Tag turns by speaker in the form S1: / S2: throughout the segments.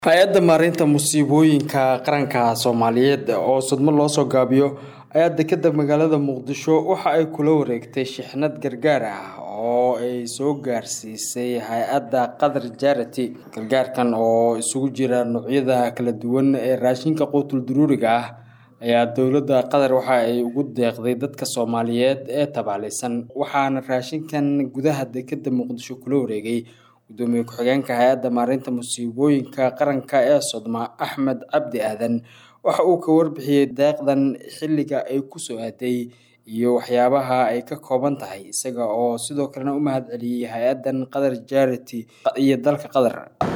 S1: hay-adda maareynta musiibooyinka qaranka soomaaliyeed oo sudmo loo soo gaabiyo ayaa dekeda magaalada muqdisho waxa ay kula wareegtay shixnad gargaar ah oo ay soo gaarsiisay hay-adda qatar jarity gargaarkan oo isugu jira noocyada kala duwan ee raashinka quutul duruuriga ah ayaa dowladda qatar waxa ay ugu deeqday dadka soomaaliyeed ee tabaalaysan waxaana raashinkan gudaha dekeda muqdisho kula wareegay gudoomiye ku-xigeenka hay-adda maareynta musiibooyinka qaranka ee sodma axmed cabdi aadan waxa uu ka warbixiyey deeqdan xilliga ay kusoo aaday iyo waxyaabaha ay ka kooban tahay isaga oo sidoo kalena u mahad celiyey hay-addan qatar jarity iyo dalka qatar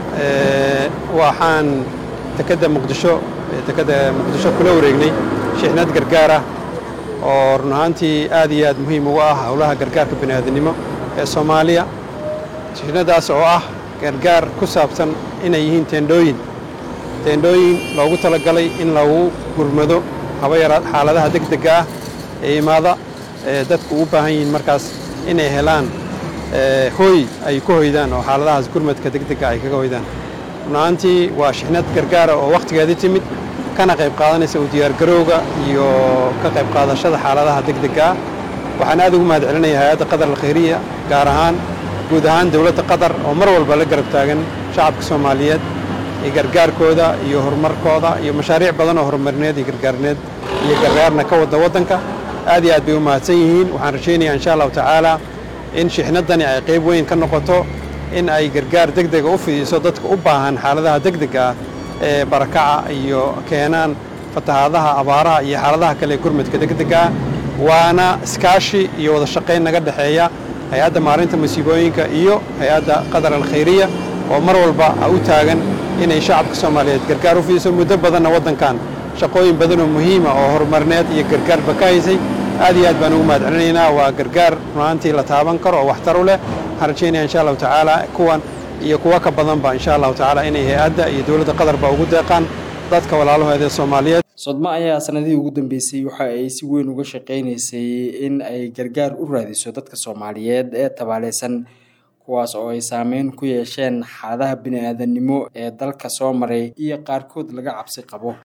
S2: waxaan dekeda muqdisho dekeda muqdisho kula wareegnay shixnad gargaar ah oo run ahaantii aad iyo aad muhiim uga ah howlaha gargaarka bini'aadanimo ee soomaaliya shixnadaas oo ah gargaar ku saabsan inay yihiin teendhooyin teendhooyin loogu talagalay in lagu gurmado haba yaraad xaaladaha degdega ah ee imaada ee dadku u baahan yihiin markaas inay helaan hooy ay ku hoydaan oo xaaladahaas gurmadka degdega ay kaga hoydaan runahaantii waa shixnad gargaara oo wakhtigeedii timid kana qayb qaadanaysa u diyaargarowga iyo ka qayb qaadashada xaaladaha degdega ah waxaan aad ugu mahad celinaya hay-adda qatar alkhayriya gaar ahaan guud ahaan dowladda qatar oo mar walba la garab taagan shacabka soomaaliyeed iyo gargaarkooda iyo horumarkooda iyo mashaariic badan oo horumarineed iyo gargaarneed iyo gargaarna ka wadda waddanka aad iyo aad bay u mahadsan yihiin waxaan rajaynayaa insha allahu tacaala in shixnaddani ay qayb weyn ka noqoto in ay gargaar degdega u fidiso dadka u baahan xaaladaha degdega ah ee barakaca iyo keenaan fatahaadaha abaaraha iyo xaaladaha kale ee gurmadka degdega ah waana iskaashi iyo wada shaqayn naga dhexeeya hay-adda maarinta musiibooyinka iyo hay-adda qatar alkhayriya oo mar walba u taagan inay shacabka soomaaliyeed gargaar u fidiso muddo badanna waddankan shaqooyin badan oo muhiima oo horumarineed iyo gargaarba ka haysay aad iyo aad baan ugu mahad celinaynaa waa gargaar runaantii la taaban karo oo waxtar u leh waxaan rajaynaya insha allahu tacaala kuwan iyo kuwa ka badanba insha allahu tacaala inay hay-adda iyo dowladda qatarba ugu deeqaan dadka walaalahooda ee soomaaliyeed
S1: sodmo ayaa sanadihii ugu dambeysay waxa ay si weyn uga shaqaynaysay in ay gargaar u raadiso dadka soomaaliyeed ee tabaalaysan kuwaas oo ay saameyn ku yeesheen xaaladaha bini-aadanimo ee dalka soo maray iyo qaarkood laga cabsi qabo